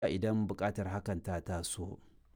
idan buƙatar hakan ta taso.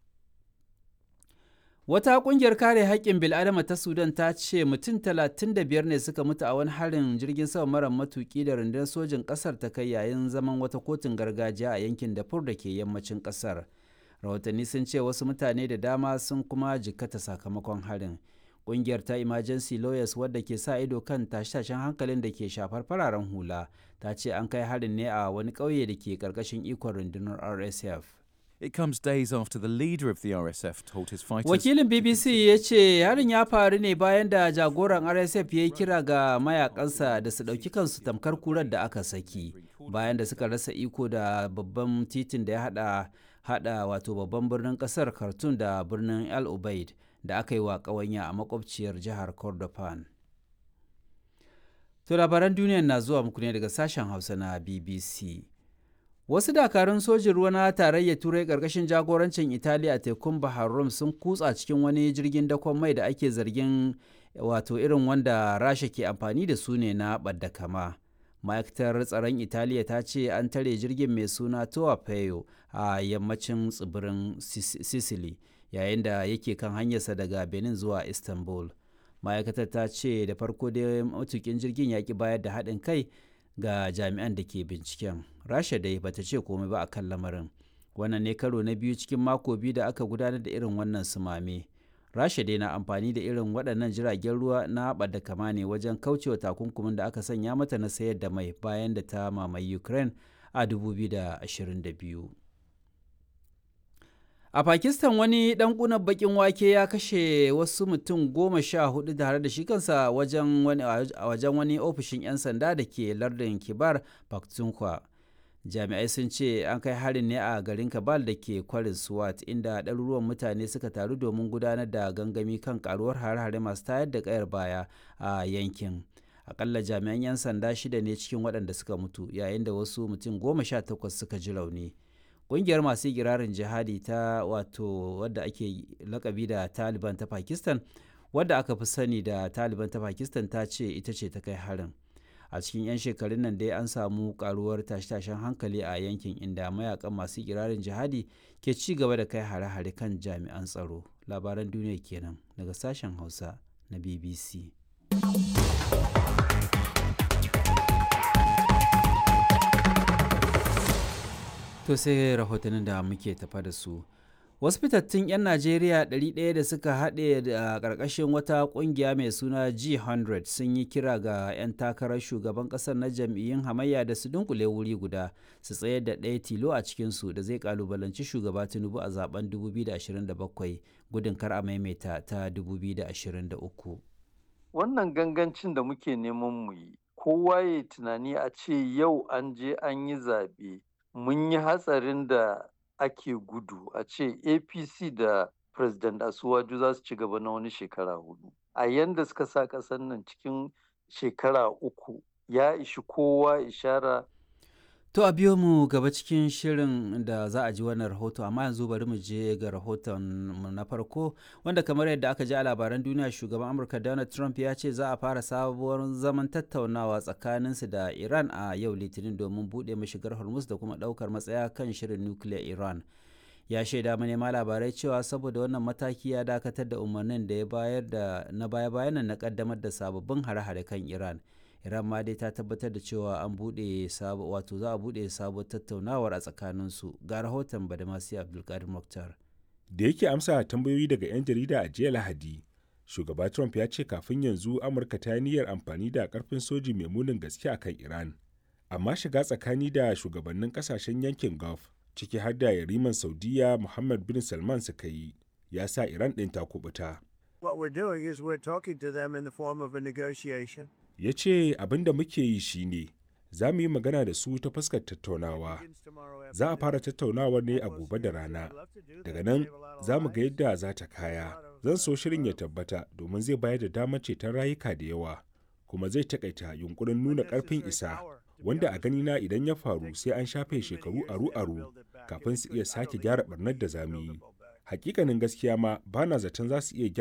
Wata ƙungiyar kare haƙƙin bil'adama ta Sudan ta ce mutum 35 ne suka mutu a wani harin jirgin sama mara matuƙi da rundunar sojin ƙasar ta kai yayin zaman wata kotun gargajiya a yankin Darfur da ke yammacin ƙasar. Rahotanni sun ce wasu mutane da dama sun kuma jikkata sakamakon harin. Ƙungiyar ta Emergency Lawyers wadda ke sa ido kan tashe-tashen hankalin da ke shafar fararen hula ta ce an kai harin ne a wani ƙauye da ke ƙarƙashin ikon rundunar RSF. It comes days after the leader of the RSF told his fighters. Wakilin BBC ya ce harin ya faru ne bayan da jagoran RSF ya yi kira ga mayakansa da su ɗauki kansu tamkar kurar da aka saki bayan da suka rasa iko da babban titin da ya hada hada wato babban birnin kasar Khartoum da birnin El Ubaid da aka yi wa ƙawanya a makwabciyar jihar Kordofan. To labaran duniya na zuwa muku ne daga sashen Hausa na BBC. Wasu dakarun sojin ruwa na tarayyar Turai ƙarƙashin jagorancin Italiya a tekun Bahar Rum sun kutsa cikin wani jirgin dakon mai da ake zargin wato irin wanda Rasha ke amfani da su ne na ɓadda kama. Ma'aikatar tsaron Italiya ta ce an tare jirgin mai suna Toa Peyo a yammacin tsibirin Sicily yayin da yake kan hanyarsa daga Benin zuwa Istanbul. Ma'aikatar ta ce da farko dai matukin jirgin ya ki bayar da haɗin kai ga jami'an da ke binciken rasha dai bata ce komai ba a kan lamarin wannan ne karo na biyu cikin mako biyu da aka gudanar da irin wannan sumame rasha dai na amfani da irin waɗannan jiragen ruwa na da kama ne wajen kaucewa takunkumin da aka sanya mata na sayar da mai bayan da ta mamaye ukraine a 2022 a pakistan wani dan kunan bakin wake ya kashe wasu mutum goma sha hudu tare da shi kansa wajen wani, wajen wani ofishin 'yan sanda da ke lardin kibar pakhtunkhwa jami'ai sun ce an kai harin ne a garin kabal da ke kwarin swat inda ɗaruruwan mutane suka taru domin gudanar da gangami kan karuwar hare-hare masu tayar da kayar baya a yankin akalla jami'an 'yan sanda shida ne cikin waɗanda suka mutu yayin da wasu mutum goma sha takwas suka ji rauni ƙungiyar masu girarin jihadi ta wato wadda ake lakabi da taliban ta pakistan wadda aka fi sani da taliban ta pakistan ta ce ita ce ta kai harin a cikin 'yan shekarun nan dai an samu karuwar tashe-tashen hankali a yankin inda mayakan masu girarin jihadi ke ci gaba da kai hare-hare kan jami'an tsaro labaran duniya kenan daga sashen hausa na bbc To sai rahotannin da muke tafa da su. Wasu fitattun 'yan Najeriya 100 da suka haɗe da ƙarƙashin wata ƙungiya mai suna G100 sun yi kira ga 'yan takarar shugaban ƙasar na jam'iyyun hamayya da su dunkule wuri guda su tsayar da ɗaya tilo a cikinsu da zai ƙalubalanci shugaba Tinubu a zaben 2027 gudun kar a maimaita ta 2023. Wannan gangancin da muke neman mu yi, kowa ya tunani a ce yau an je an yi zaɓe. mun yi hatsarin da ake gudu a ce apc da president asuwaju za su ci gaba na wani shekara hudu a yanda suka sa ƙasar nan cikin shekara uku ya ishi kowa ishara To a biyo mu gaba cikin shirin da za a ji wannan rahoto amma yanzu bari mu je ga rahoton mu na farko wanda kamar yadda aka ji a labaran duniya shugaban Amurka Donald Trump ya ce za a fara sabuwar zaman tattaunawa tsakaninsu da Iran a yau Litinin domin buɗe mashigar Hormuz da kuma ɗaukar matsaya kan shirin nukiliyar Iran. Ya shaida manema labarai cewa saboda wannan mataki ya dakatar da umarnin da ya bayar da na baya-bayan na kaddamar da sababbin hare-hare kan Iran. iran ma dai ta tabbatar da cewa an buɗe wato za a buɗe sabuwar tattaunawar a tsakaninsu ga rahoton badamasi abdulkadir muktar da yake amsa tambayoyi daga 'yan jarida a jiya lahadi shugaba trump ya ce kafin yanzu amurka ta niyyar amfani da karfin soji mai munin gaske a kan iran amma shiga tsakani da shugabannin kasashen yankin gulf ciki har da yariman saudiya muhammad bin salman suka yi ya sa iran ɗin ta kubuta What we're doing is we're talking to them in the form of a negotiation. ya ce abin da muke yi shine za mu yi magana da su ta fuskar tattaunawa za a fara tattaunawar ne a gobe da rana daga nan za mu ga yadda za ta kaya zan so shirin ya tabbata domin zai bayar da damar ceton rayuka da yawa kuma zai takaita yunkurin nuna karfin isa wanda a ganina idan ya faru sai an shafe shekaru aru-aru kafin su iya sake gyara barnar da zamu yi hakikanin gaskiya ma bana zaton za su iya